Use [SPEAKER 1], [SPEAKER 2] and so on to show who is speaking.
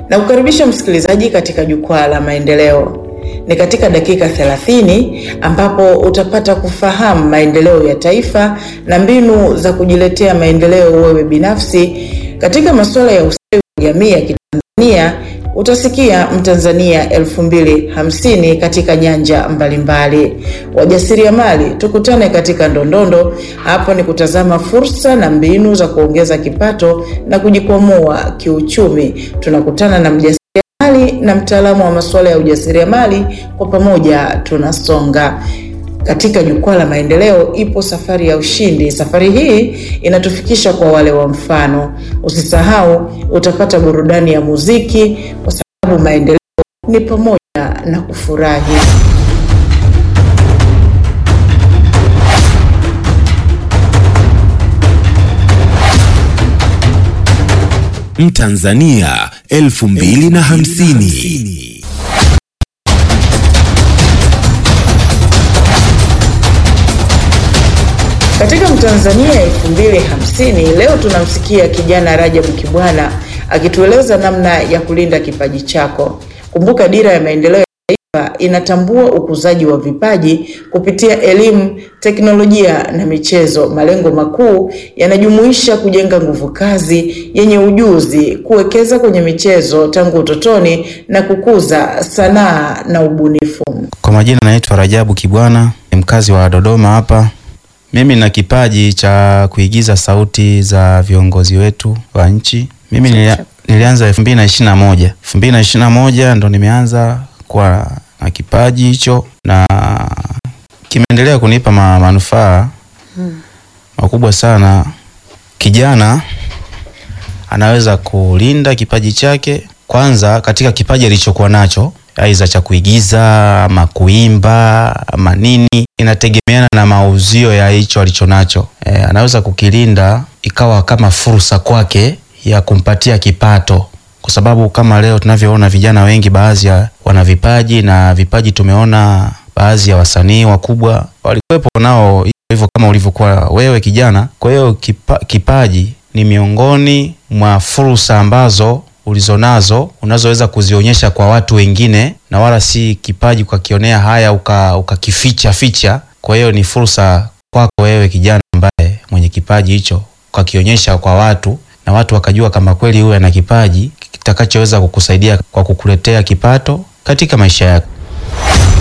[SPEAKER 1] na kukaribisha msikilizaji katika jukwaa la maendeleo. Ni katika dakika 30 ambapo utapata kufahamu maendeleo ya taifa na mbinu za kujiletea maendeleo wewe binafsi katika masuala ya ustawi wa jamii ya Kitanzania. Utasikia Mtanzania elfu mbili hamsini katika nyanja mbalimbali. Wajasiriamali, tukutane katika Ndondondo. Hapo ni kutazama fursa na mbinu za kuongeza kipato na kujikwamua kiuchumi. Tunakutana na mjasiriamali na mtaalamu wa masuala ya ujasiriamali, kwa pamoja tunasonga katika jukwaa la maendeleo. Ipo safari ya ushindi. Safari hii inatufikisha kwa wale wa mfano. Usisahau utapata burudani ya muziki, kwa sababu maendeleo ni pamoja na kufurahi.
[SPEAKER 2] Mtanzania elfu mbili na hamsini.
[SPEAKER 1] Katika Mtanzania 2050 leo tunamsikia kijana Rajabu Kibwana akitueleza namna ya kulinda kipaji chako. Kumbuka dira ya maendeleo ya taifa inatambua ukuzaji wa vipaji kupitia elimu, teknolojia na michezo. Malengo makuu yanajumuisha kujenga nguvu kazi yenye ujuzi, kuwekeza kwenye michezo tangu utotoni na kukuza sanaa na ubunifu.
[SPEAKER 3] Kwa majina naitwa Rajabu Kibwana, ni mkazi wa Dodoma hapa. Mimi na kipaji cha kuigiza sauti za viongozi wetu wa nchi. Mimi nilia, nilianza elfu mbili na ishirini na moja elfu mbili na ishirini na moja ndo nimeanza kuwa na kipaji hicho na kimeendelea kunipa ma, manufaa makubwa sana. Kijana anaweza kulinda kipaji chake kwanza katika kipaji alichokuwa nacho aidha cha kuigiza ama kuimba ama nini, inategemeana na mauzio ya hicho alichonacho. E, anaweza kukilinda ikawa kama fursa kwake ya kumpatia kipato, kwa sababu kama leo tunavyoona vijana wengi, baadhi ya wana vipaji na vipaji, tumeona baadhi ya wasanii wakubwa walikuwepo nao hivyo kama ulivyokuwa wewe kijana. Kwa hiyo kipa, kipaji ni miongoni mwa fursa ambazo ulizonazo unazoweza kuzionyesha kwa watu wengine, na wala si kipaji ukakionea haya ukakificha uka ficha. Kwa hiyo ni fursa kwako wewe kijana ambaye mwenye kipaji hicho ukakionyesha kwa watu, na watu wakajua kama kweli huyu ana kipaji kitakachoweza kukusaidia kwa kukuletea kipato katika maisha yako.